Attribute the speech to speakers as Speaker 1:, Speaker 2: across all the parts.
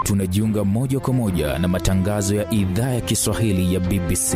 Speaker 1: tunajiunga moja kwa moja na matangazo ya idhaa ya Kiswahili ya BBC.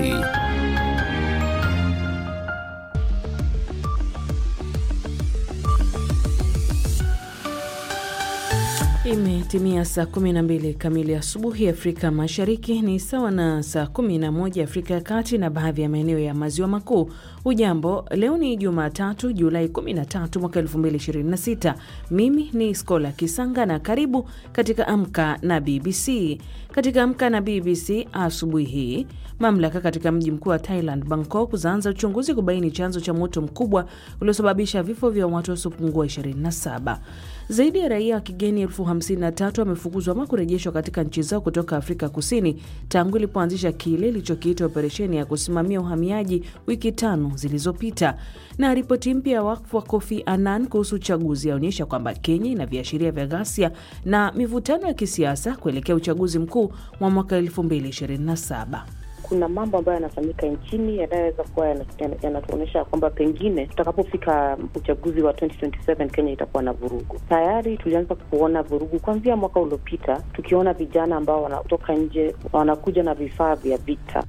Speaker 2: Imetimia saa 12 kamili asubuhi Afrika Mashariki, ni sawa na saa 11 Afrika ya Kati na baadhi ya maeneo ya maziwa makuu. Ujambo, leo ni Jumatatu Julai 13 mwaka 2026. Mimi ni Skola Kisanga na karibu katika Amka na BBC. Katika Amka na BBC asubuhi hii, mamlaka katika mji mkuu wa Thailand, Bangkok, zaanza uchunguzi kubaini chanzo cha moto mkubwa uliosababisha vifo vya watu wasiopungua 27. Zaidi ya raia wa kigeni elfu hamsini na tatu wamefukuzwa ama kurejeshwa katika nchi zao kutoka Afrika Kusini tangu ilipoanzisha kile ilichokiita operesheni ya kusimamia uhamiaji wiki tano zilizopita. Na ripoti mpya ya wakfu wa Kofi Annan kuhusu uchaguzi yaonyesha kwamba Kenya ina viashiria vya ghasia na mivutano ya kisiasa kuelekea uchaguzi mkuu wa mwaka 2027.
Speaker 3: Kuna mambo ambayo yanafanyika nchini yanayoweza kuwa yanatuonyesha yana kwamba pengine tutakapofika uchaguzi wa 2027 Kenya itakuwa na vurugu. Tayari tulianza kuona vurugu kuanzia mwaka uliopita, tukiona vijana ambao wanatoka nje wanakuja na vifaa vya vita.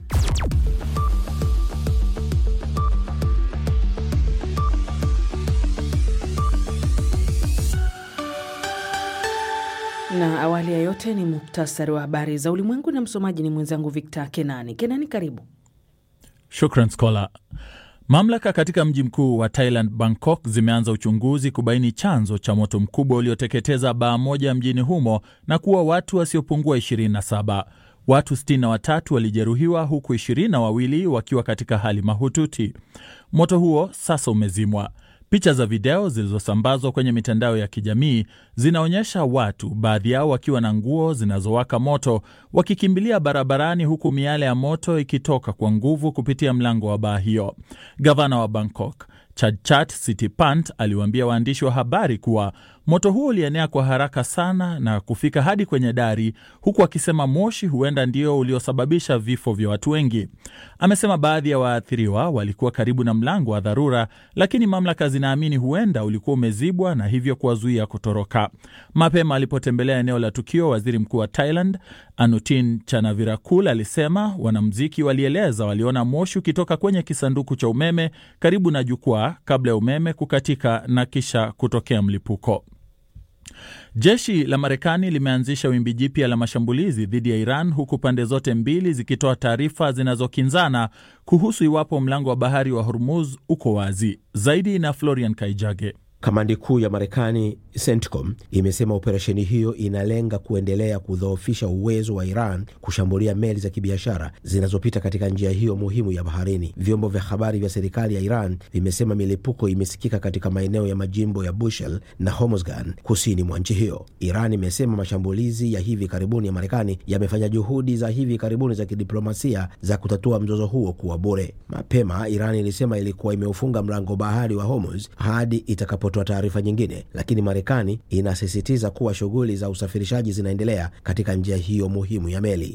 Speaker 2: Na awali ya yote ni muktasari wa habari za ulimwengu, na msomaji ni mwenzangu Victor Kenani. Kenani, karibu.
Speaker 4: Shukran Skola. Mamlaka katika mji mkuu wa Thailand, Bangkok, zimeanza uchunguzi kubaini chanzo cha moto mkubwa ulioteketeza baa moja mjini humo na kuwa watu wasiopungua 27. Watu 63 walijeruhiwa huku 22 wakiwa katika hali mahututi. Moto huo sasa umezimwa. Picha za video zilizosambazwa kwenye mitandao ya kijamii zinaonyesha watu, baadhi yao wakiwa na nguo zinazowaka moto, wakikimbilia barabarani huku miale ya moto ikitoka kwa nguvu kupitia mlango wa baa hiyo. Gavana wa Bangkok Chadchat Sitipant aliwaambia waandishi wa habari kuwa moto huo ulienea kwa haraka sana na kufika hadi kwenye dari, huku akisema moshi huenda ndio uliosababisha vifo vya watu wengi. Amesema baadhi ya waathiriwa walikuwa karibu na mlango wa dharura, lakini mamlaka zinaamini huenda ulikuwa umezibwa na hivyo kuwazuia kutoroka. Mapema alipotembelea eneo la tukio, waziri mkuu wa Thailand Anutin Chanavirakul alisema wanamuziki walieleza waliona moshi ukitoka kwenye kisanduku cha umeme karibu na jukwaa kabla ya umeme kukatika na kisha kutokea mlipuko. Jeshi la Marekani limeanzisha wimbi jipya la mashambulizi dhidi ya Iran huku pande zote mbili zikitoa taarifa zinazokinzana kuhusu iwapo mlango wa bahari wa Hormuz uko wazi. Zaidi na Florian Kaijage.
Speaker 5: Kamandi kuu ya Marekani CENTCOM imesema operesheni hiyo inalenga kuendelea kudhoofisha uwezo wa Iran kushambulia meli za kibiashara zinazopita katika njia hiyo muhimu ya baharini. Vyombo vya habari vya serikali ya Iran vimesema milipuko imesikika katika maeneo ya majimbo ya Bushehr na Hormozgan kusini mwa nchi hiyo. Iran imesema mashambulizi ya hivi karibuni ya Marekani yamefanya juhudi za hivi karibuni za kidiplomasia za kutatua mzozo huo kuwa bure. Mapema Iran ilisema ilikuwa imeufunga mlango bahari wa Hormuz hadi itakapo toa taarifa nyingine, lakini Marekani inasisitiza kuwa shughuli za usafirishaji zinaendelea katika njia hiyo muhimu ya meli.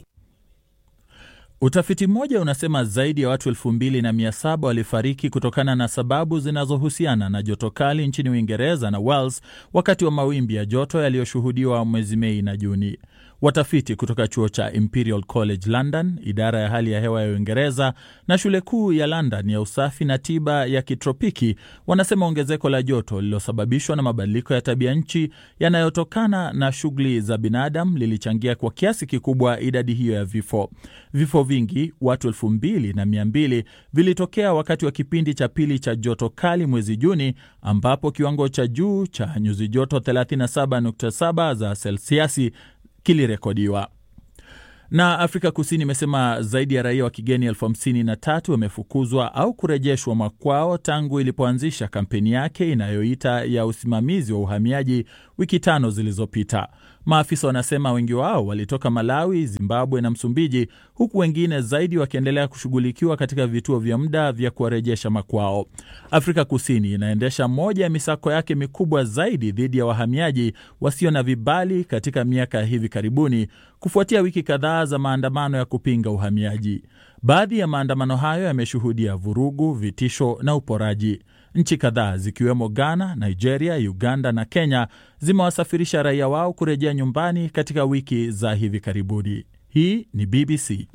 Speaker 4: Utafiti mmoja unasema zaidi ya watu elfu mbili na mia saba walifariki kutokana na sababu zinazohusiana na joto kali nchini Uingereza na Wales wakati wa mawimbi ya joto yaliyoshuhudiwa mwezi Mei na Juni. Watafiti kutoka chuo cha Imperial College London, idara ya hali ya hewa ya Uingereza na shule kuu ya London ya usafi na tiba ya kitropiki wanasema ongezeko la joto lililosababishwa na mabadiliko ya tabia nchi yanayotokana na shughuli za binadamu lilichangia kwa kiasi kikubwa idadi hiyo ya vifo. Vifo vingi, watu elfu mbili na mia mbili, vilitokea wakati wa kipindi cha pili cha joto kali mwezi Juni, ambapo kiwango cha juu cha nyuzi joto 37.7 za selsiasi kilirekodiwa. Na Afrika Kusini imesema zaidi ya raia wa kigeni elfu hamsini na tatu wamefukuzwa au kurejeshwa makwao tangu ilipoanzisha kampeni yake inayoita ya usimamizi wa uhamiaji wiki tano zilizopita. Maafisa wanasema wengi wao walitoka Malawi, Zimbabwe na Msumbiji, huku wengine zaidi wakiendelea kushughulikiwa katika vituo vya muda vya kuwarejesha makwao. Afrika Kusini inaendesha moja ya misako yake mikubwa zaidi dhidi ya wahamiaji wasio na vibali katika miaka ya hivi karibuni, kufuatia wiki kadhaa za maandamano ya kupinga uhamiaji. Baadhi ya maandamano hayo yameshuhudia vurugu, vitisho na uporaji. Nchi kadhaa zikiwemo Ghana, Nigeria, Uganda na Kenya zimewasafirisha raia wao kurejea nyumbani katika wiki za hivi karibuni. Hii ni BBC.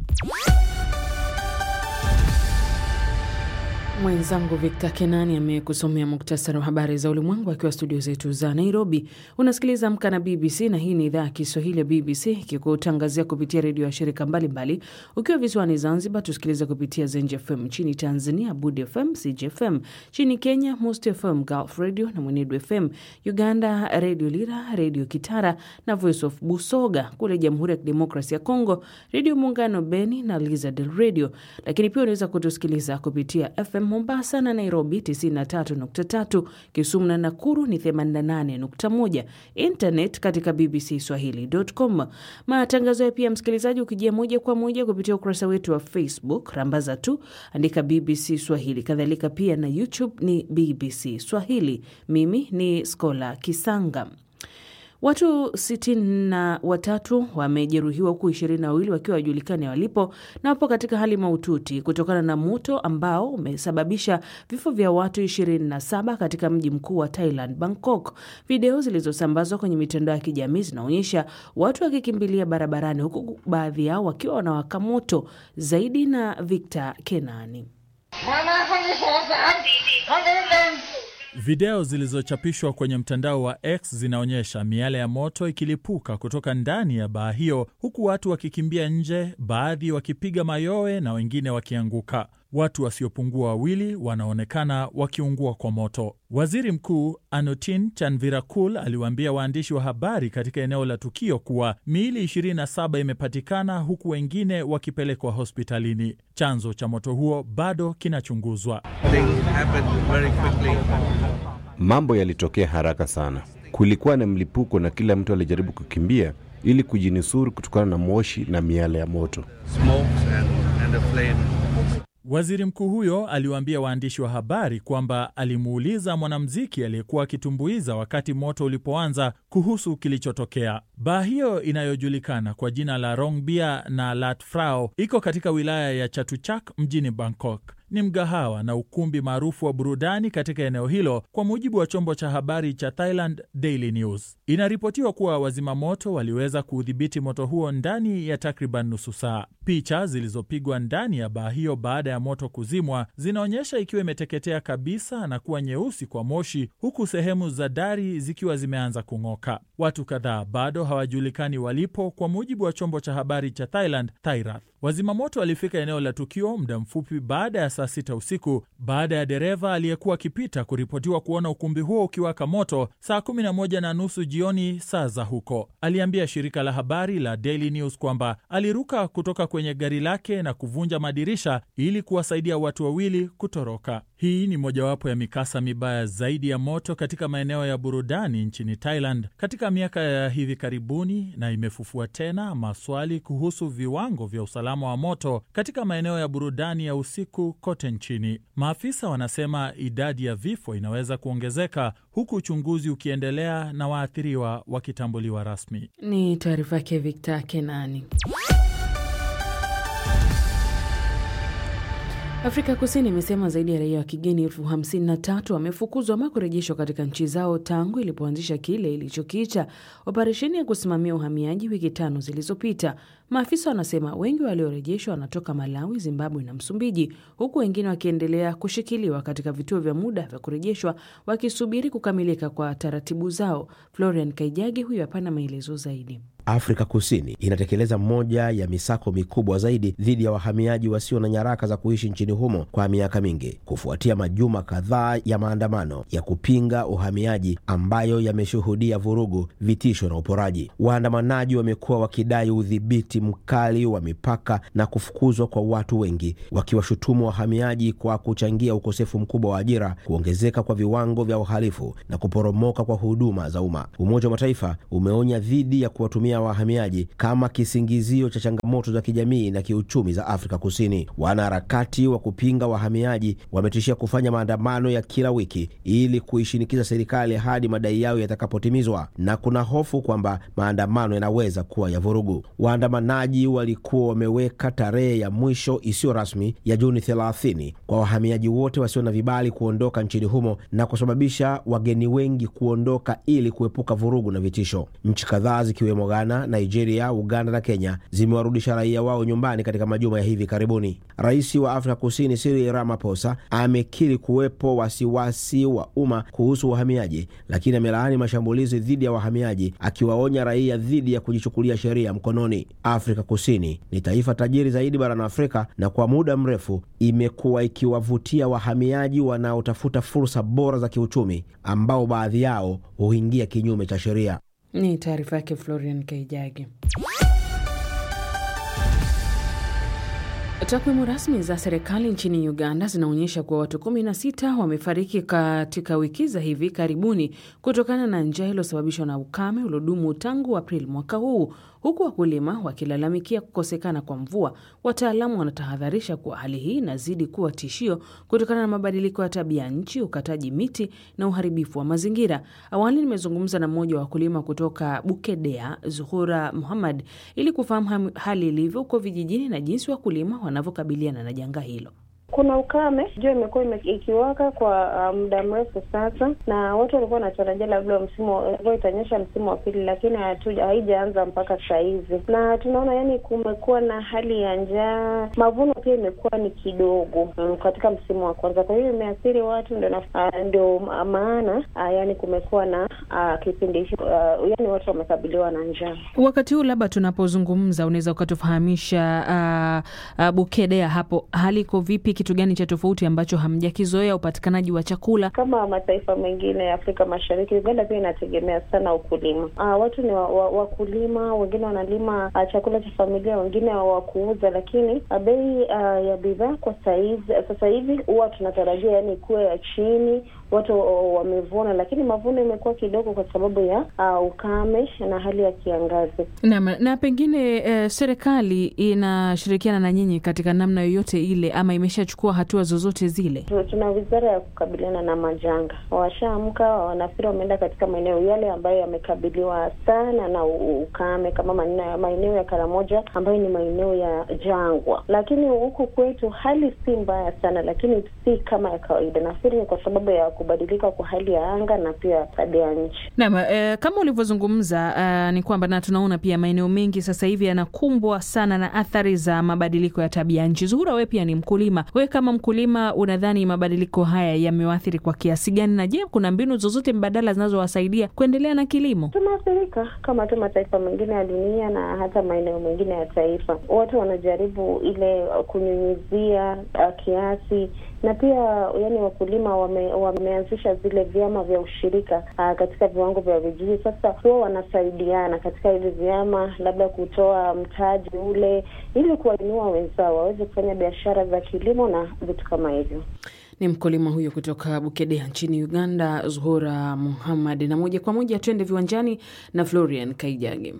Speaker 2: Mwenzangu Victor Kenani amekusomea muktasari wa habari za ulimwengu akiwa studio zetu za Nairobi. Unasikiliza Amka na BBC na hii ni idhaa ya Kiswahili ya BBC ikikutangazia kupitia redio ya shirika mbalimbali. Ukiwa visiwani Zanzibar, tusikilize kupitia Zenj FM, nchini Tanzania Budi FM, CJFM, nchini Kenya Most FM, Gulf Radio na Mwenedu FM, Uganda Redio Lira, Redio Kitara na Voice of Busoga. Kule Jamhuri ya Kidemokrasi ya Kongo, Redio Muungano Beni na Lizard Radio. Lakini pia unaweza kutusikiliza kupitia FM Mombasa na Nairobi 93.3, Kisumu na Nakuru ni 88.1, internet katika bbcswahili.com. Matangazo ya pia msikilizaji, ukijia moja kwa moja kupitia ukurasa wetu wa Facebook, rambaza tu andika BBC Swahili, kadhalika pia na YouTube ni BBC Swahili. Mimi ni Skola Kisanga. Watu sitini na watatu wamejeruhiwa huku ishirini na wawili wakiwa wajulikani walipo na wapo katika hali mahututi kutokana na moto ambao umesababisha vifo vya watu ishirini na saba katika mji mkuu wa Thailand, Bangkok. Video zilizosambazwa kwenye mitandao ya kijamii zinaonyesha watu wakikimbilia barabarani, huku baadhi yao wakiwa wanawaka moto. Zaidi na Victor Kenani.
Speaker 4: Video zilizochapishwa kwenye mtandao wa X zinaonyesha miale ya moto ikilipuka kutoka ndani ya baa hiyo, huku watu wakikimbia nje, baadhi wakipiga mayowe na wengine wakianguka. Watu wasiopungua wawili wanaonekana wakiungua kwa moto. Waziri Mkuu Anutin Chanvirakul aliwaambia waandishi wa habari katika eneo la tukio kuwa miili 27 imepatikana huku wengine wakipelekwa hospitalini. Chanzo cha moto huo bado kinachunguzwa.
Speaker 6: Mambo yalitokea haraka sana. Kulikuwa na mlipuko na kila mtu alijaribu kukimbia ili kujinusuru kutokana na moshi na miale ya moto.
Speaker 4: Waziri mkuu huyo aliwaambia waandishi wa habari kwamba alimuuliza mwanamuziki aliyekuwa akitumbuiza wakati moto ulipoanza kuhusu kilichotokea. Baa hiyo inayojulikana kwa jina la Rongbia na Lat Phra iko katika wilaya ya Chatuchak mjini Bangkok. Ni mgahawa na ukumbi maarufu wa burudani katika eneo hilo, kwa mujibu wa chombo cha habari cha Thailand Daily News. Inaripotiwa kuwa wazima moto waliweza kuudhibiti moto huo ndani ya takriban nusu saa. Picha zilizopigwa ndani ya baa hiyo baada ya moto kuzimwa zinaonyesha ikiwa imeteketea kabisa na kuwa nyeusi kwa moshi, huku sehemu za dari zikiwa zimeanza kung'oka. Watu kadhaa bado hawajulikani walipo, kwa mujibu wa chombo cha habari cha Thailand Thairat. Wazimamoto walifika eneo la tukio muda mfupi baada ya saa sita usiku baada ya dereva aliyekuwa akipita kuripotiwa kuona ukumbi huo ukiwaka moto saa kumi na moja na nusu jioni saa za huko. Aliambia shirika la habari la Daily News kwamba aliruka kutoka kwenye gari lake na kuvunja madirisha ili kuwasaidia watu wawili kutoroka. Hii ni mojawapo ya mikasa mibaya zaidi ya moto katika maeneo ya burudani nchini Thailand katika miaka ya hivi karibuni, na imefufua tena maswali kuhusu viwango vya usalama wa moto katika maeneo ya burudani ya usiku kote nchini. Maafisa wanasema idadi ya vifo inaweza kuongezeka huku uchunguzi ukiendelea na waathiriwa wakitambuliwa rasmi.
Speaker 2: Ni taarifa yake Victor Kenani. Afrika Kusini imesema zaidi ya raia wa kigeni elfu hamsini na tatu wamefukuzwa ama kurejeshwa katika nchi zao tangu ilipoanzisha kile ilichokiita operesheni ya kusimamia uhamiaji wiki tano zilizopita. Maafisa wanasema wengi waliorejeshwa wanatoka Malawi, Zimbabwe na Msumbiji, huku wengine wakiendelea kushikiliwa katika vituo vya muda vya kurejeshwa wakisubiri kukamilika kwa taratibu zao. Florian Kaijagi huyo hapana maelezo zaidi.
Speaker 5: Afrika Kusini inatekeleza moja ya misako mikubwa zaidi dhidi ya wahamiaji wasio na nyaraka za kuishi nchini humo kwa miaka mingi, kufuatia majuma kadhaa ya maandamano ya kupinga uhamiaji ambayo yameshuhudia vurugu, vitisho na uporaji. Waandamanaji wamekuwa wakidai udhibiti mkali wa mipaka na kufukuzwa kwa watu wengi, wakiwashutumu wahamiaji kwa kuchangia ukosefu mkubwa wa ajira, kuongezeka kwa viwango vya uhalifu na kuporomoka kwa huduma za umma. Umoja wa Mataifa umeonya dhidi ya kuwatumia ya wahamiaji kama kisingizio cha changamoto za kijamii na kiuchumi za Afrika Kusini. Wanaharakati wa kupinga wahamiaji wametishia kufanya maandamano ya kila wiki ili kuishinikiza serikali hadi madai yao yatakapotimizwa, na kuna hofu kwamba maandamano yanaweza kuwa ya vurugu. Waandamanaji walikuwa wameweka tarehe ya mwisho isiyo rasmi ya Juni 30 kwa wahamiaji wote wasio na vibali kuondoka nchini humo na kusababisha wageni wengi kuondoka ili kuepuka vurugu na vitisho. Nchi kadhaa zikiwemo Ghana, Nigeria, Uganda na Kenya zimewarudisha raia wao nyumbani katika majuma ya hivi karibuni. Rais wa Afrika Kusini Cyril Ramaphosa amekiri kuwepo wasiwasi wa umma kuhusu wahamiaji, lakini amelaani mashambulizi dhidi ya wahamiaji, akiwaonya raia dhidi ya kujichukulia sheria mkononi. Afrika Kusini ni taifa tajiri zaidi barani Afrika na kwa muda mrefu imekuwa ikiwavutia wahamiaji wanaotafuta fursa bora za kiuchumi ambao baadhi yao huingia kinyume cha sheria.
Speaker 2: Ni taarifa yake Florian Kaijagi. Takwimu rasmi za serikali nchini Uganda zinaonyesha kuwa watu 16 wamefariki katika wiki za hivi karibuni kutokana na njaa iliyosababishwa na ukame uliodumu tangu Aprili mwaka huu, huku wakulima wakilalamikia kukosekana kwa mvua. Wataalamu wanatahadharisha kuwa hali hii inazidi kuwa tishio kutokana na mabadiliko ya tabia nchi, ukataji miti na uharibifu wa mazingira. Awali nimezungumza na mmoja wa wakulima kutoka Bukedea, Zuhura Muhammad, ili kufahamu hali ilivyo huko vijijini na jinsi wakulima wanavyokabiliana na janga hilo.
Speaker 7: Kuna ukame, jua imekuwa ikiwaka kwa uh, muda mrefu sasa, na watu walikuwa wanatarajia labda msimu mvua itanyesha msimu wa pili, lakini haijaanza mpaka saa hizi, na tunaona yani kumekuwa na hali ya njaa. Mavuno pia imekuwa ni kidogo um, katika msimu wa kwanza, kwa hiyo imeathiri watu, ndio uh, ndio maana uh, yani kumekuwa na uh, kipindi hicho uh, yani watu wamekabiliwa na njaa.
Speaker 2: Wakati huu labda tunapozungumza, unaweza ukatufahamisha uh, uh, Bukedea hapo hali iko vipi? Kitu gani cha tofauti ambacho hamjakizoea upatikanaji wa chakula?
Speaker 7: Kama mataifa mengine ya Afrika Mashariki, Uganda pia inategemea sana ukulima. Uh, watu ni wakulima wa, wa wengine wanalima uh, chakula cha familia, wengine wa kuuza, lakini uh, bei uh, ya bidhaa kwa saizi sasa hivi huwa tunatarajia yani kuwa ya chini watu wamevuna, lakini mavuno imekuwa kidogo kwa sababu ya uh, ukame na hali ya kiangazi.
Speaker 2: Naam, na pengine eh, serikali inashirikiana na nyinyi katika namna yoyote ile ama imeshachukua hatua zozote zile?
Speaker 7: Tuna wizara ya kukabiliana na majanga, washaamka, wanafikiri wameenda katika maeneo yale ambayo yamekabiliwa sana na ukame kama maeneo ya Karamoja ambayo ni maeneo ya jangwa, lakini huku kwetu hali si mbaya sana, lakini si kama ya kawaida. Nafikiri ni kwa sababu ya kubadilika kwa hali ya anga na pia tabia nchi.
Speaker 2: Naam, eh, kama ulivyozungumza uh, ni kwamba na tunaona pia maeneo mengi sasa hivi yanakumbwa sana na athari za mabadiliko ya tabia nchi. Zuhura, wewe pia ni mkulima. Wewe kama mkulima, unadhani mabadiliko haya yamewathiri kwa kiasi gani, na je, kuna mbinu zozote mbadala zinazowasaidia kuendelea na kilimo?
Speaker 7: Tunaathirika kama tu mataifa mengine ya dunia na hata maeneo mengine ya taifa. Watu wanajaribu ile kunyunyizia uh, kiasi na pia yani wakulima wame, wameanzisha zile vyama vya ushirika uh, katika viwango vya vijiji. Sasa huwa wanasaidiana katika hivi vyama, labda kutoa mtaji ule ili kuwainua wenzao waweze kufanya biashara za kilimo na vitu kama hivyo.
Speaker 2: Ni mkulima huyo kutoka Bukedea nchini Uganda, Zuhura Muhammad. Na moja kwa moja tuende viwanjani na Florian Kaijage.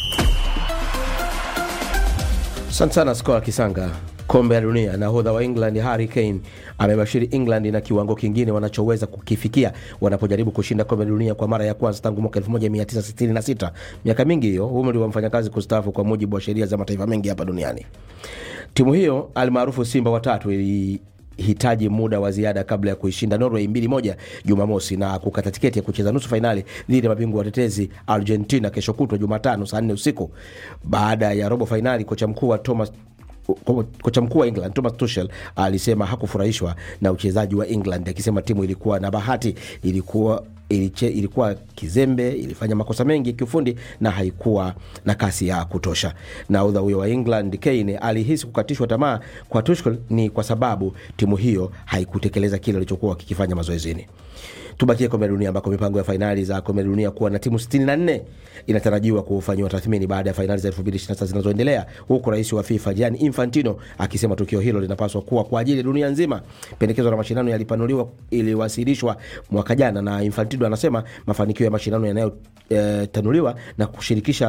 Speaker 5: Asante sana Skola Kisanga. Kombe la Dunia, nahodha wa England Harry Kane amebashiri England na kiwango kingine wanachoweza kukifikia wanapojaribu kushinda kombe la dunia kwa mara ya kwanza tangu mwaka 1966. Miaka mingi hiyo, umri wa mfanyakazi kustaafu kwa mujibu wa sheria za mataifa mengi hapa duniani. Timu hiyo almaarufu Simba watatu ili hitaji muda wa ziada kabla ya kuishinda Norway mbili moja Jumamosi na kukata tiketi ya kucheza nusu fainali dhidi ya mabingwa watetezi Argentina kesho kutwa Jumatano saa nne usiku. Baada ya robo fainali, kocha mkuu wa Thomas kocha mkuu wa England Thomas Tuchel alisema hakufurahishwa na uchezaji wa England, akisema timu ilikuwa na bahati, ilikuwa iliche, ilikuwa kizembe, ilifanya makosa mengi kiufundi na haikuwa na kasi ya kutosha. Nahodha huyo wa England Kane alihisi kukatishwa tamaa kwa Tuchel ni kwa sababu timu hiyo haikutekeleza kile alichokuwa kikifanya mazoezini. Tubakie kombe la dunia ambako mipango ya fainali za kombe la dunia kuwa na timu 64 inatarajiwa kufanyiwa tathmini baada ya fainali za 2026 zinazoendelea, huku rais wa FIFA Gianni Infantino akisema tukio hilo linapaswa kuwa kwa ajili ya dunia nzima. Pendekezo la mashindano yalipanuliwa, iliwasilishwa mwaka jana, na Infantino anasema mafanikio ya mashindano yanayotanuliwa e, na kushirikisha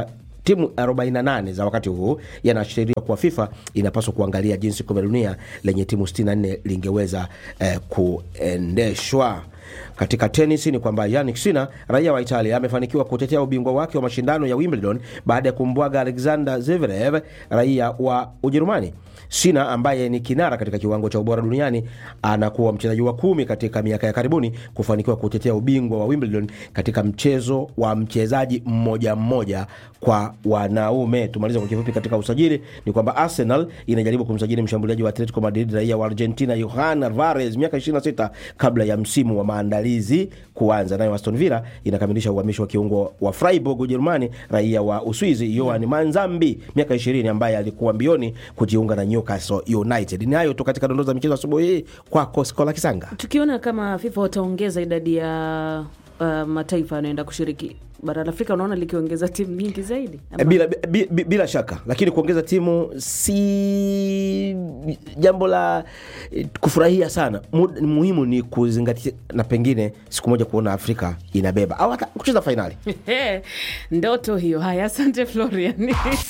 Speaker 5: timu 48 za wakati huu yanaashiria kuwa FIFA inapaswa kuangalia jinsi kombe la dunia lenye timu 64 lingeweza eh, kuendeshwa. Katika tenis ni kwamba Yannick Sinner raia wa Italia amefanikiwa kutetea ubingwa wake wa mashindano ya Wimbledon baada ya kumbwaga Alexander Zverev raia wa Ujerumani. Sina ambaye ni kinara katika kiwango cha ubora duniani anakuwa mchezaji wa kumi katika miaka ya karibuni kufanikiwa kutetea ubingwa wa Wimbledon katika mchezo wa mchezaji mmoja mmoja kwa wanaume. Tumaliza kwa kifupi katika usajili ni kwamba Arsenal inajaribu kumsajili mshambuliaji wa Atletico Madrid raia wa Argentina Johan Alvarez miaka 26 kabla ya msimu wa maandalizi kuanza. Nayo Aston Villa inakamilisha uhamisho wa kiungo wa Freiburg Ujerumani raia wa Uswizi Johan Manzambi miaka 20 ambaye alikuwa mbioni kujiunga na Newcastle United. Ni hayo tu katika dondoo za michezo asubuhi hii kwako Skola Kisanga.
Speaker 2: Tukiona kama FIFA wataongeza idadi ya uh, mataifa yanayoenda kushiriki bara la Afrika, unaona likiongeza timu nyingi zaidi ama?
Speaker 5: bila, bila, bila shaka lakini kuongeza timu si jambo la eh, kufurahia sana Mu- muhimu ni kuzingatia na pengine siku moja kuona afrika inabeba au hata kucheza fainali
Speaker 2: Ndoto hiyo. Haya, asante Florian.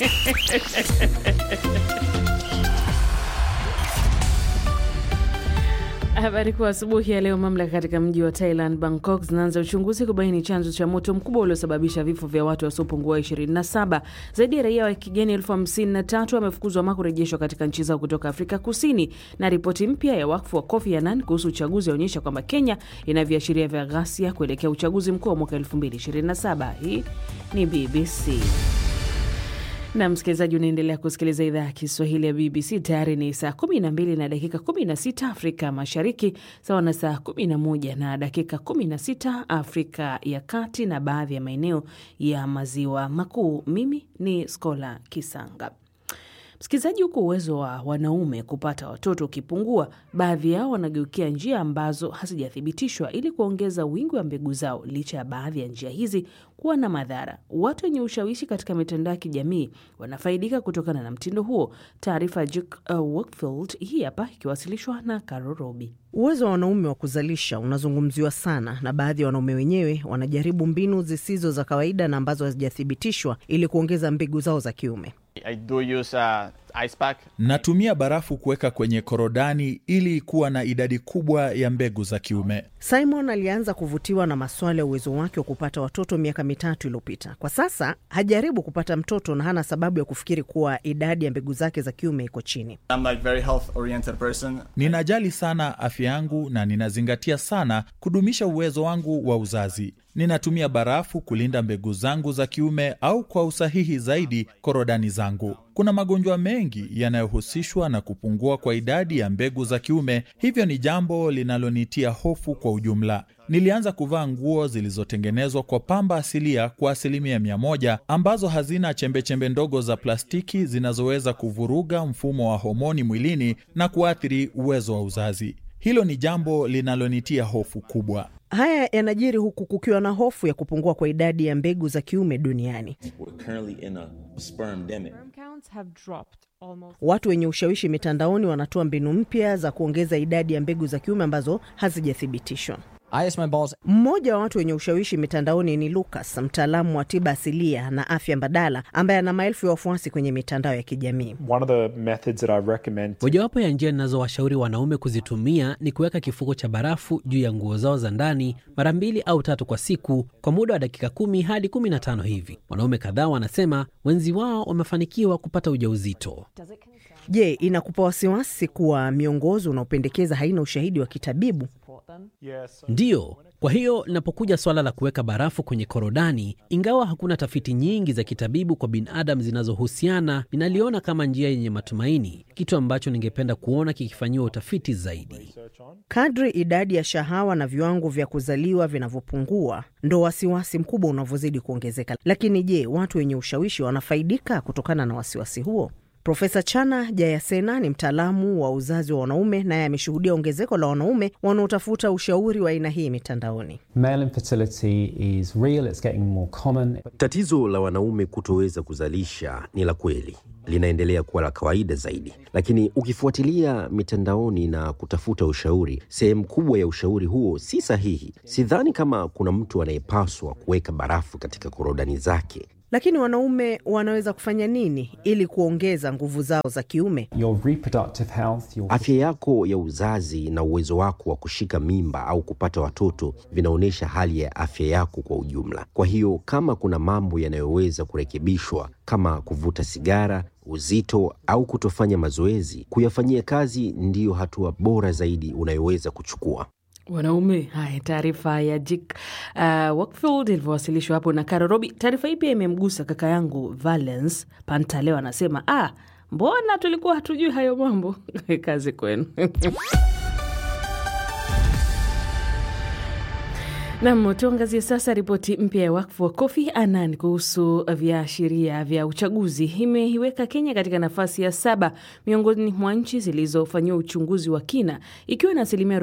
Speaker 2: Habari kuu asubuhi ya leo, mamlaka katika mji wa Thailand Bangkok zinaanza uchunguzi kubaini chanzo cha moto mkubwa uliosababisha vifo vya watu wasiopungua 27. Zaidi ya raia wa kigeni elfu hamsini na tatu wamefukuzwa ama kurejeshwa katika nchi zao kutoka Afrika Kusini. Na ripoti mpya ya wakfu wa Kofi Annan kuhusu uchaguzi yaonyesha kwamba Kenya ina viashiria vya ghasia kuelekea uchaguzi mkuu wa mwaka 2027. Hii ni BBC na msikilizaji, unaendelea kusikiliza idhaa ya Kiswahili ya BBC. Tayari ni saa 12 na dakika 16 Afrika Mashariki, sawa na saa 11 na dakika 16 Afrika ya Kati na baadhi ya maeneo ya Maziwa Makuu. Mimi ni Skola Kisanga. Msikilizaji, huku uwezo wa wanaume kupata watoto ukipungua, baadhi yao wanageukia njia ambazo hazijathibitishwa ili kuongeza wingi wa mbegu zao, licha ya baadhi ya njia hizi kuwa na madhara. Watu wenye ushawishi katika mitandao ya kijamii wanafaidika kutokana na mtindo huo. Taarifa ya Juk uh, Wakefield hii hapa ikiwasilishwa na Caro Robi.
Speaker 8: Uwezo wa wanaume wa kuzalisha unazungumziwa sana na baadhi ya wanaume wenyewe wanajaribu mbinu zisizo za kawaida na ambazo hazijathibitishwa ili kuongeza mbegu zao za kiume.
Speaker 9: I do use uh, ice pack.
Speaker 4: Natumia barafu kuweka kwenye korodani ili kuwa na idadi kubwa ya mbegu za kiume.
Speaker 8: Simon alianza kuvutiwa na maswala ya uwezo wake wa kupata watoto miaka mitatu iliyopita. Kwa sasa hajaribu kupata mtoto na hana sababu ya kufikiri kuwa idadi ya mbegu zake za kiume iko chini.
Speaker 9: I'm like very health oriented person.
Speaker 4: Ninajali sana afya yangu na ninazingatia sana kudumisha uwezo wangu wa uzazi. Ninatumia barafu kulinda mbegu zangu za kiume au kwa usahihi zaidi korodani zangu. Kuna magonjwa mengi yanayohusishwa na kupungua kwa idadi ya mbegu za kiume, hivyo ni jambo linalonitia hofu kwa ujumla. Nilianza kuvaa nguo zilizotengenezwa kwa pamba asilia kwa asilimia mia moja ambazo hazina chembechembe ndogo za plastiki zinazoweza kuvuruga mfumo wa homoni mwilini na kuathiri uwezo wa uzazi. Hilo ni jambo linalonitia hofu kubwa.
Speaker 8: Haya yanajiri huku kukiwa na hofu ya kupungua kwa idadi ya mbegu za kiume duniani.
Speaker 10: We're currently in a sperm demic.
Speaker 8: Watu wenye ushawishi mitandaoni wanatoa mbinu mpya za kuongeza idadi ya mbegu za kiume ambazo hazijathibitishwa. Mmoja wa watu wenye ushawishi mitandaoni ni Lucas, mtaalamu wa tiba asilia na afya mbadala ambaye ana maelfu ya wafuasi kwenye mitandao ya kijamii.
Speaker 11: One of the methods that I recommend
Speaker 12: Mojawapo ya njia ninazowashauri wanaume kuzitumia ni kuweka kifuko cha barafu juu ya nguo zao za ndani mara mbili au tatu kwa siku kwa muda wa dakika kumi hadi kumi na tano hivi. Wanaume kadhaa wanasema wenzi wao wamefanikiwa kupata ujauzito.
Speaker 8: Je, inakupa wasiwasi kuwa miongozo unaopendekeza haina ushahidi wa kitabibu?
Speaker 11: yes,
Speaker 12: Ndiyo, kwa hiyo linapokuja swala la kuweka barafu kwenye korodani, ingawa hakuna tafiti nyingi za kitabibu kwa binadamu zinazohusiana, ninaliona kama njia yenye matumaini, kitu ambacho ningependa kuona kikifanyiwa utafiti zaidi.
Speaker 8: Kadri idadi ya shahawa na viwango vya kuzaliwa vinavyopungua, ndo wasiwasi mkubwa unavyozidi kuongezeka. Lakini je, watu wenye ushawishi wanafaidika kutokana na wasiwasi huo? Profesa Chana Jayasena ni mtaalamu wa uzazi wa wanaume, naye ameshuhudia ongezeko la wanaume wanaotafuta ushauri wa aina hii mitandaoni.
Speaker 13: Male infertility is real, it's getting more common.
Speaker 14: Tatizo la wanaume kutoweza kuzalisha ni la kweli, linaendelea kuwa la kawaida zaidi, lakini ukifuatilia mitandaoni na kutafuta ushauri, sehemu kubwa ya ushauri huo si sahihi. Sidhani kama kuna mtu anayepaswa kuweka barafu katika korodani zake
Speaker 8: Lakini wanaume wanaweza kufanya nini ili kuongeza nguvu zao za kiume?
Speaker 13: Your reproductive health, your...
Speaker 14: Afya yako ya uzazi na uwezo wako wa kushika mimba au kupata watoto vinaonyesha hali ya afya yako kwa ujumla. Kwa hiyo kama kuna mambo yanayoweza kurekebishwa kama kuvuta sigara, uzito au kutofanya mazoezi, kuyafanyia kazi ndiyo hatua bora zaidi unayoweza kuchukua.
Speaker 2: Wanaume. Haya, taarifa ya Jik uh, Wakefield ilivyowasilishwa hapo na Karo Robi. Taarifa hii pia imemgusa kaka yangu Valence Pantaleo, anasema ah, mbona tulikuwa hatujui hayo mambo. Kazi kwenu. Nam, tuangazie sasa ripoti mpya ya wakfu wa Kofi Annan kuhusu viashiria vya uchaguzi. Imeiweka Kenya katika nafasi ya saba miongoni mwa nchi zilizofanyiwa uchunguzi wa kina, ikiwa na asilimia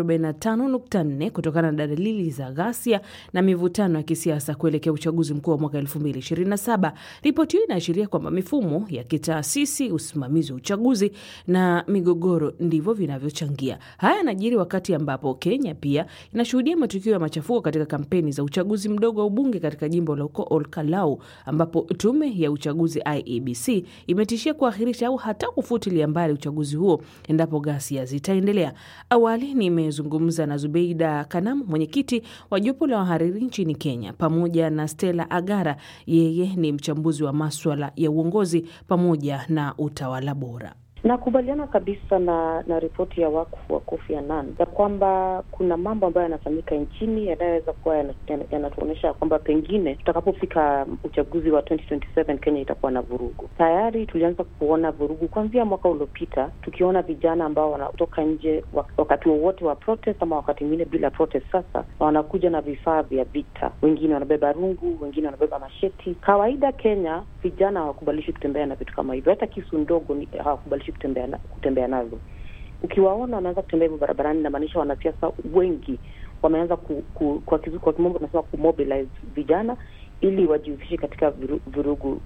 Speaker 2: 45.4 kutokana na dalili za ghasia na mivutano ya kisiasa kuelekea uchaguzi mkuu wa mwaka 2027. Ripoti hiyo inaashiria kwamba mifumo ya kitaasisi, usimamizi wa uchaguzi na migogoro ndivyo vinavyochangia. Haya yanajiri wakati ambapo Kenya pia inashuhudia matukio ya machafuko katika kampeni za uchaguzi mdogo wa ubunge katika jimbo la uko Olkalau ambapo tume ya uchaguzi IEBC imetishia kuahirisha au hata kufutilia mbali uchaguzi huo endapo ghasia zitaendelea. Awali nimezungumza na Zubeida Kanam, mwenyekiti wa jopo la wahariri nchini Kenya, pamoja na Stella Agara, yeye ni mchambuzi wa maswala ya uongozi pamoja na utawala bora.
Speaker 3: Nakubaliana kabisa na na ripoti ya wakfu wa Kofi Annan ya kwamba kuna mambo ambayo yanafanyika nchini yanayoweza kuwa yanatuonyesha ya kwamba pengine tutakapofika uchaguzi wa 2027 Kenya itakuwa na vurugu. Tayari tulianza kuona vurugu kuanzia mwaka uliopita, tukiona vijana ambao wanatoka nje wakati wowote wa protest ama wakati mwingine bila protest. Sasa wanakuja na vifaa vya vita, wengine wanabeba rungu, wengine wanabeba masheti. Kawaida Kenya vijana hawakubalishi kutembea na vitu kama hivyo, hata kisu ndogo hawakubalishi kutembea na, kutembea nazo. Ukiwaona wanaanza kutembea hivyo barabarani, inamaanisha wanasiasa wengi wameanza ku, ku, kwa, kizu, kwa kimombo tunasema kumobilize vijana ili wajihusishe katika vurugu uh,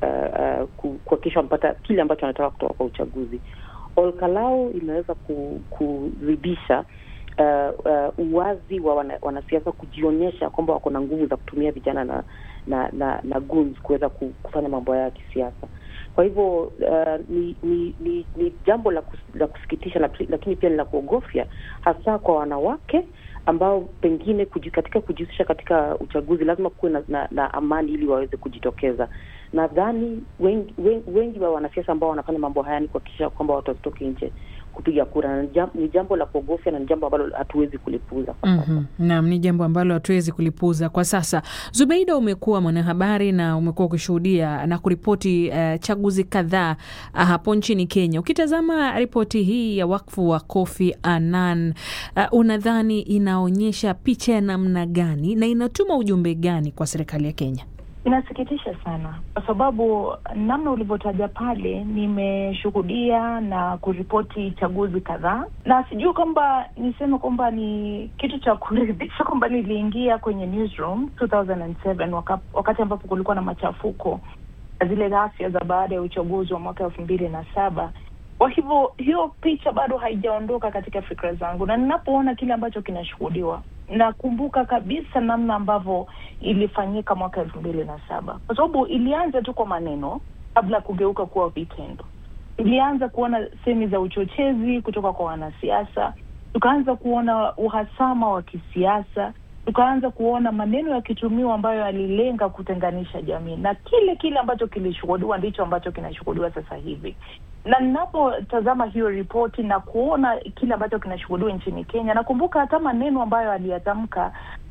Speaker 3: uh, uh, kuhakikisha wamepata kile ambacho wanataka kutoka kwa uchaguzi. Olkalau imeweza kuzidisha uh, uh, uwazi wa wana, wanasiasa kujionyesha kwamba wako na nguvu za kutumia vijana na na na, na guns kuweza kufanya mambo yao ya kisiasa. Kwa hivyo uh, ni, ni, ni, ni jambo la, kus, la kusikitisha na, lakini pia ni la kuogofya hasa kwa wanawake ambao pengine kuji, katika kujihusisha katika uchaguzi lazima kuwe na, na, na amani ili waweze kujitokeza. Nadhani wengi, wengi, wengi wa wanasiasa ambao wanafanya mambo haya ni kuhakikisha kwamba watu wasitoke nje kupiga kura. Ni jambo la kuogofya na ni jambo ambalo hatuwezi kulipuuza kwa sasa.
Speaker 15: mm -hmm. Naam, ni jambo ambalo hatuwezi kulipuuza kwa sasa. Zubeida, umekuwa mwanahabari na umekuwa ukishuhudia na kuripoti uh, chaguzi kadhaa uh, hapo nchini Kenya. Ukitazama ripoti hii ya wakfu wa Kofi Annan, uh, unadhani inaonyesha picha ya namna gani na inatuma ujumbe gani kwa serikali ya Kenya?
Speaker 16: Inasikitisha sana kwa sababu namna ulivyotaja pale, nimeshuhudia na kuripoti chaguzi kadhaa, na sijui kwamba niseme kwamba ni kitu cha kuridhisha kwamba niliingia kwenye newsroom 2007 waka, wakati ambapo kulikuwa na machafuko na zile ghasia za baada ya uchaguzi wa mwaka elfu mbili na saba. Kwa hivyo hiyo picha bado haijaondoka katika fikra zangu, na ninapoona kile ambacho kinashuhudiwa nakumbuka kabisa namna ambavyo ilifanyika mwaka elfu mbili na saba kwa sababu ilianza tu kwa maneno kabla ya kugeuka kuwa vitendo. Ilianza kuona semi za uchochezi kutoka kwa wanasiasa, tukaanza kuona uhasama wa kisiasa, tukaanza kuona maneno yakitumiwa ambayo yalilenga kutenganisha jamii, na kile kile ambacho kilishuhudiwa ndicho ambacho kinashuhudiwa sasa hivi na ninapotazama hiyo ripoti na kuona kile ambacho kinashuhudiwa nchini Kenya, nakumbuka hata maneno ambayo aliyatamka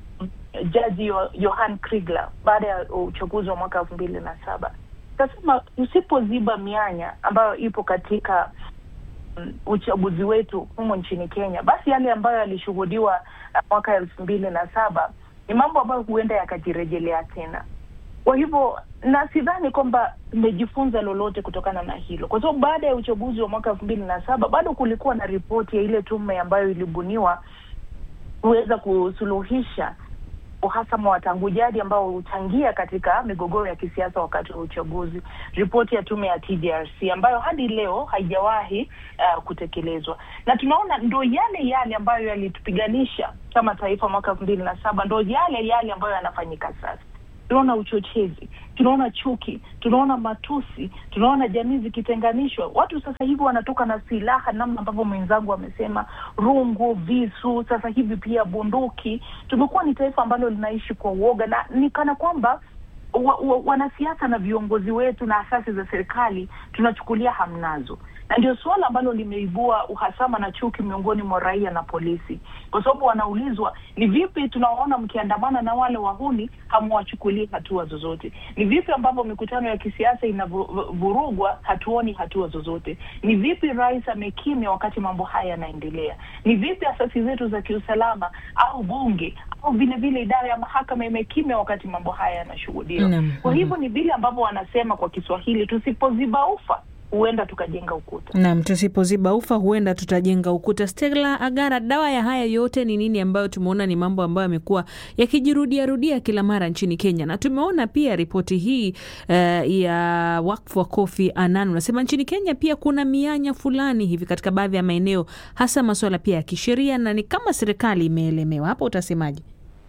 Speaker 16: jaji Johan Kriegler baada ya uchaguzi wa mwaka elfu mbili na saba akasema, usipoziba mianya ambayo ipo katika um, uchaguzi wetu humo nchini Kenya, basi yale ambayo yalishuhudiwa mwaka elfu mbili na saba ni mambo ambayo huenda yakajirejelea tena. Kwa hivyo na sidhani kwamba tumejifunza lolote kutokana na hilo, kwa sababu baada ya uchaguzi wa mwaka elfu mbili na saba bado kulikuwa na ripoti ya ile tume ambayo ilibuniwa kuweza kusuluhisha uhasama wa tangu jadi ambao huchangia katika migogoro ya kisiasa wakati wa uchaguzi, ripoti ya tume ya TJRC ambayo hadi leo haijawahi uh, kutekelezwa, na tunaona ndo yale yale ambayo yalitupiganisha kama taifa mwaka elfu mbili na saba ndo yale yale ambayo yanafanyika sasa tunaona uchochezi, tunaona chuki, tunaona matusi, tunaona jamii zikitenganishwa. Watu sasa hivi wanatoka na silaha, namna ambavyo mwenzangu amesema, rungu, visu, sasa hivi pia bunduki. Tumekuwa ni taifa ambalo linaishi kwa uoga na ni kana kwamba wa, wa, wanasiasa na viongozi wetu na asasi za serikali tunachukulia hamnazo na ndio suala ambalo limeibua uhasama na chuki miongoni mwa raia na polisi, kwa sababu wanaulizwa ni vipi tunawaona mkiandamana na wale wahuni hamwachukulii hatua zozote? Ni vipi ambavyo mikutano ya kisiasa inavurugwa hatuoni hatua zozote? Ni vipi rais amekimya wakati mambo haya yanaendelea? Ni vipi asasi zetu za kiusalama au bunge au vile vile idara ya mahakama imekimya wakati mambo haya yanashuhudiwa?
Speaker 15: Naam.
Speaker 16: Kwa hivyo ni vile ambavyo wanasema kwa Kiswahili, tusipoziba ufa huenda tukajenga ukuta.
Speaker 15: Naam, tusipoziba ufa huenda tutajenga ukuta. Stella Agara, dawa ya haya yote ni nini, ambayo tumeona ni mambo ambayo yamekuwa yakijirudia rudia kila mara nchini Kenya, na tumeona pia ripoti hii uh, ya wakfu wa Kofi Annan unasema nchini Kenya pia kuna mianya fulani hivi katika baadhi ya maeneo, hasa masuala pia ya kisheria, na ni kama serikali imeelemewa. Hapo utasemaje?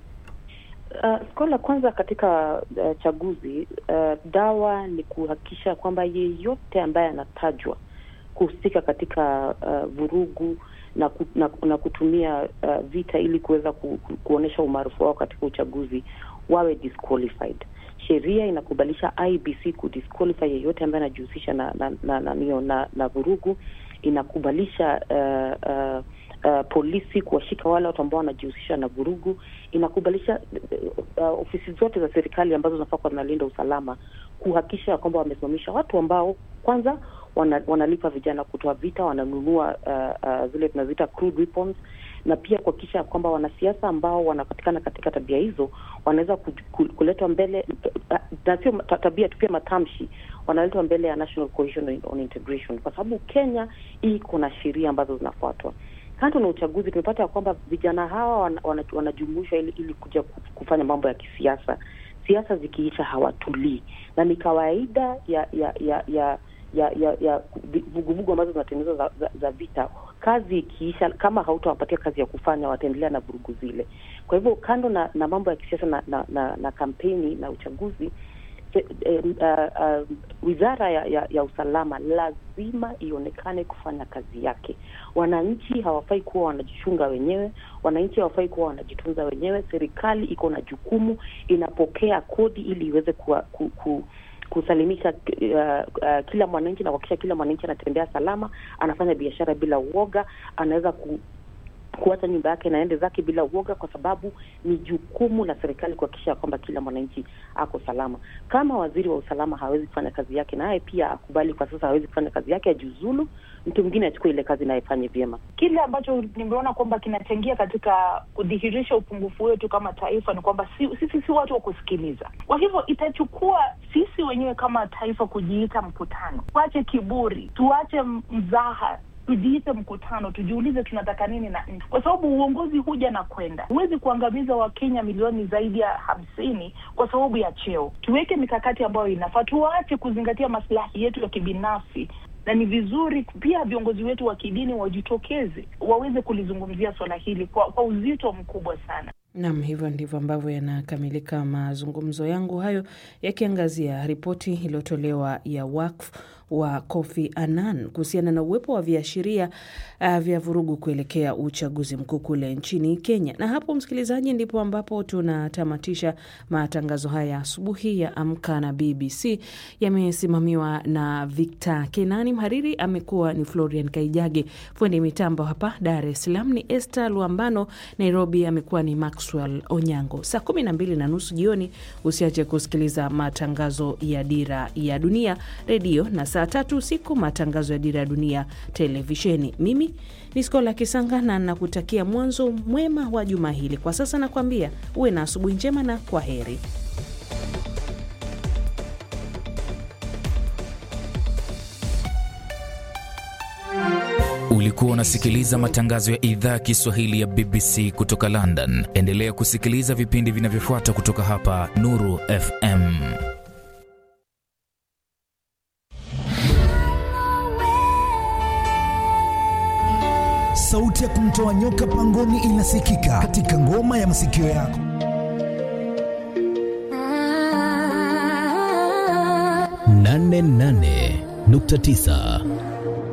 Speaker 3: Uh, skola kwanza katika uh, chaguzi uh, dawa ni kuhakikisha kwamba yeyote ambaye anatajwa kuhusika katika uh, vurugu na, ku, na, na kutumia uh, vita ili kuweza ku, ku, kuonyesha umaarufu wao katika uchaguzi wawe disqualified. Sheria inakubalisha IBC kudisqualify yeyote ambaye anajihusisha na na, na, na, na, na, na vurugu. Inakubalisha uh, uh, uh, polisi kuwashika wale watu ambao wanajihusisha na vurugu. Inakubalisha uh, ofisi zote za serikali ambazo zinafaa kuwa zinalinda usalama kuhakikisha kwamba wamesimamisha watu ambao kwanza wana, wanalipa vijana kutoa vita, wananunua uh, uh, zile tunaziita crude weapons, na pia kuhakikisha kwamba wanasiasa ambao wanapatikana katika tabia hizo wanaweza kuletwa mbele, na sio tabia tu, pia matamshi wanaletwa mbele ya National Coalition on Integration, kwa sababu Kenya iko na sheria ambazo zinafuatwa. Kando na uchaguzi, tumepata ya kwamba vijana hawa wan, wan, wanajumuishwa ili, ili kuja kufanya mambo ya kisiasa. Siasa zikiisha hawatulii, na ni kawaida ya ya ya ya ya ya ya vuguvugu ambazo zinatengenezwa za, za, za vita. Kazi ikiisha, kama hautawapatia kazi ya kufanya, wataendelea na vurugu zile. Kwa hivyo kando na, na mambo ya kisiasa na, na, na, na kampeni na uchaguzi eh, uh, uh, wizara ya, ya, ya usalama lazima ionekane kufanya kazi yake. Wananchi hawafai kuwa wanajichunga wenyewe, wananchi hawafai kuwa wanajitunza wenyewe. Serikali iko na jukumu, inapokea kodi ili iweze kuwa, ku, ku, kusalimisha uh, uh, kila mwananchi na kuhakikisha kila mwananchi anatembea salama, anafanya biashara bila uoga, anaweza ku, kuacha nyumba yake naende zake bila uoga, kwa sababu ni jukumu la serikali kuhakikisha kwamba kila mwananchi ako salama. Kama waziri wa usalama hawezi kufanya kazi yake, naye pia akubali kwa sasa hawezi kufanya kazi yake, ajiuzulu, mtu mwingine achukue ile kazi naye fanye vyema.
Speaker 16: Kile ambacho nimeona kwamba kinachangia katika kudhihirisha upungufu wetu kama taifa ni kwamba sisi si, si, si watu wa kusikiliza. Kwa hivyo itachukua sisi wenyewe kama taifa kujiita mkutano, tuache kiburi, tuache mzaha tujiite mkutano, tujiulize tunataka nini na nchi, kwa sababu uongozi huja na kwenda. Huwezi kuangamiza Wakenya milioni zaidi ya hamsini kwa sababu ya cheo. Tuweke mikakati ambayo inafaa, tuache kuzingatia maslahi yetu ya kibinafsi na ni vizuri pia viongozi wetu wa kidini wajitokeze waweze kulizungumzia swala hili kwa, kwa uzito mkubwa sana.
Speaker 2: Nam, hivyo ndivyo ambavyo yanakamilika mazungumzo yangu hayo yakiangazia ripoti iliyotolewa ya wakfu wa Kofi Annan kuhusiana na uwepo wa viashiria uh, vya vurugu kuelekea uchaguzi mkuu kule nchini Kenya. Na hapo, msikilizaji, ndipo ambapo tunatamatisha matangazo haya asubuhi ya Amka na BBC. Yamesimamiwa na Victor Kenani, mhariri amekuwa ni Florian Kaijage, fundi mitambo hapa Dar es Salaam ni Esther Luambano, Nairobi amekuwa ni Maxwell Onyango. Saa kumi na mbili na nusu jioni usiache kusikiliza matangazo ya Dira ya Dunia redio na saa tatu usiku matangazo ya Dira ya Dunia televisheni. Mimi ni Skola Kisanga na nakutakia mwanzo mwema wa juma hili. Kwa sasa nakwambia uwe na asubuhi njema na kwa heri.
Speaker 1: Ulikuwa unasikiliza matangazo ya idhaa ya Kiswahili ya BBC kutoka London. Endelea kusikiliza vipindi vinavyofuata kutoka hapa Nuru FM.
Speaker 17: Sauti ya kumtoa nyoka pangoni inasikika katika ngoma ya masikio yako.
Speaker 18: 88.9